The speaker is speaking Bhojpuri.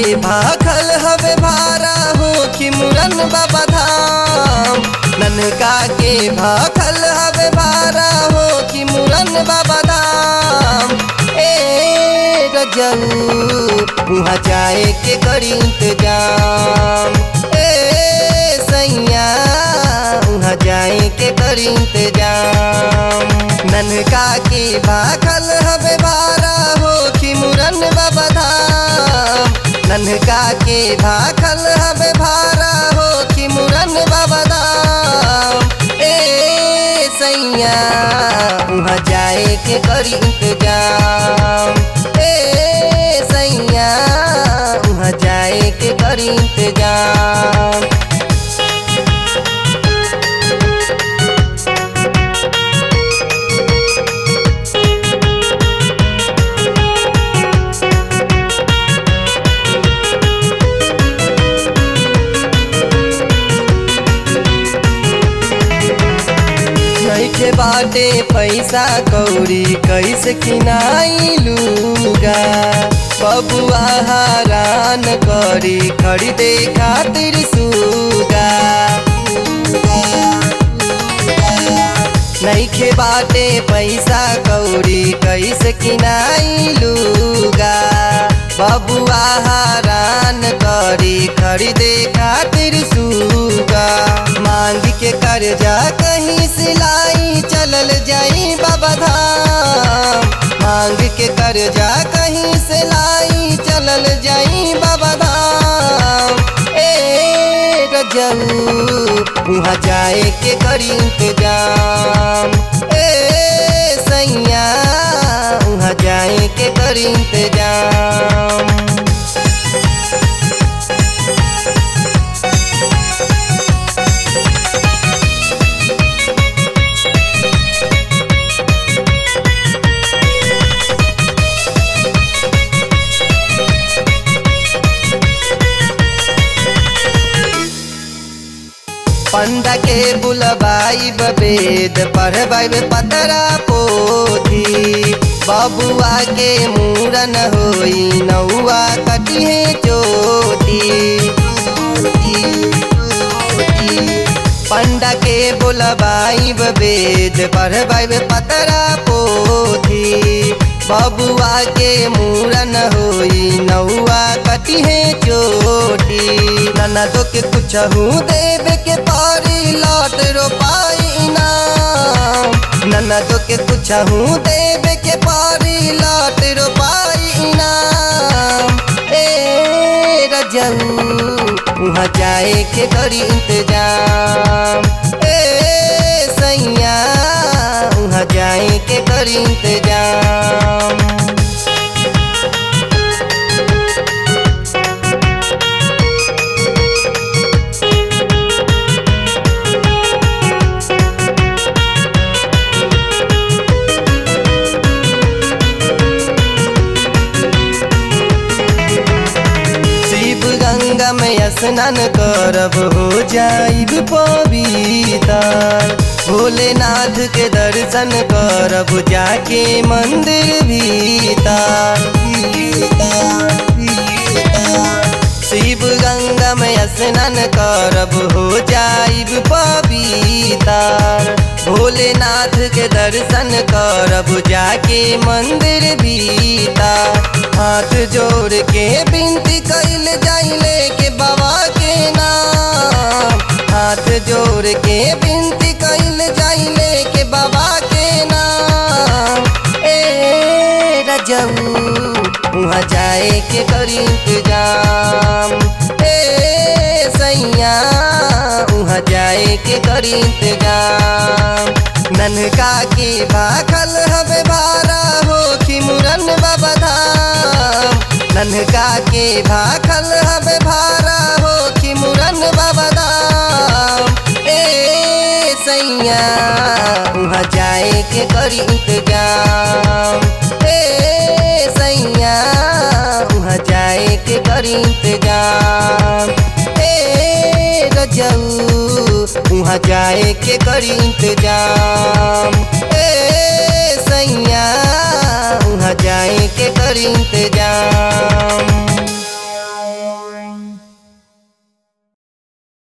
के भाखल हवे भारा हो कि मुरन बाबा धाम ननका के भाखल हवे भारा हो कि मुरन बाबा धाम ए रजऊ वहाँ जाए के करी इंतजाम ए सैया वहाँ जाए के करी इंतजाम ननका के भाखल हवे भारा हो कि मुरन बाबा धाम ननका के भाखल हवे भारा हो कि मुरन बाबा धाम ए सैया वहाँ जाए के करी इंतजाम ए सैया वहाँ जाए के करी इंतजाम नइखे बाटे पैसा कौड़ी कैसे किनाई लूगा बबुआ हरान करी खरीदे खातिर सूगा नइखे बाटे पैसा कौड़ी कैसे किनाई लूगा बबुआ हरान करी खरीदे खातिर सूगा मांग के कर्जा कहीं सिलाई चलल जाई बाबा धाम मांग के कर्जा कहीं सिलाई चलल जाई बाबा धाम ए रजऊ वहाँ जाए के करी इंतजाम ए सैया वहाँ जाए के करी इंतजाम पंडा के बुलबाई बेद पढ़बाई पतरा पोथी बबुआ के मूरन होई नौआ कटिहे चोटी पंडा के बुलबाई बेद पढ़बाई पतरा पोथी बबुआ के मूरन होई नौआ कटिहे चोटी ननदो के कुछ देवे के पारी लौट रोपाई नाम ननदो के कुछ देवे के पारी लौट रोपाई नाम ए रजऊ वहाँ जाए के करी इंतजाम ए सैया वहाँ जाए के करी इंतजाम शिव गंगा में स्नान करब हो जाइब पवितर भोलेनाथ के दर्शन करब जाके मंदिर भीतर शिव गंगा में स्नान करब हो जाइब पवितर भोलेनाथ के दर्शन करब जाके मंदिर भीतर हाथ जोड़ के बिनती कैल जाइले के बाबा के नाम हाथ जोड़ के बिनती कैल जाइले के बाबा के नाम ए रजऊ वहाँ जाए के करी इंतजाम ए सैया वहाँ जाए के करी इंतजाम ननका के भाखल हवे भारा हो कि मुरन बाबा धाम ननका के भाखल हवे भारा हो कि मुरन बाबा धाम ए सैया वहाँ जाए के करी इंतजाम ए सैया वहाँ जाए के करी इंतजाम ए रजऊ वहाँ जाए के करी इंतजाम ए सैया वहाँ जाए के करी इंतजाम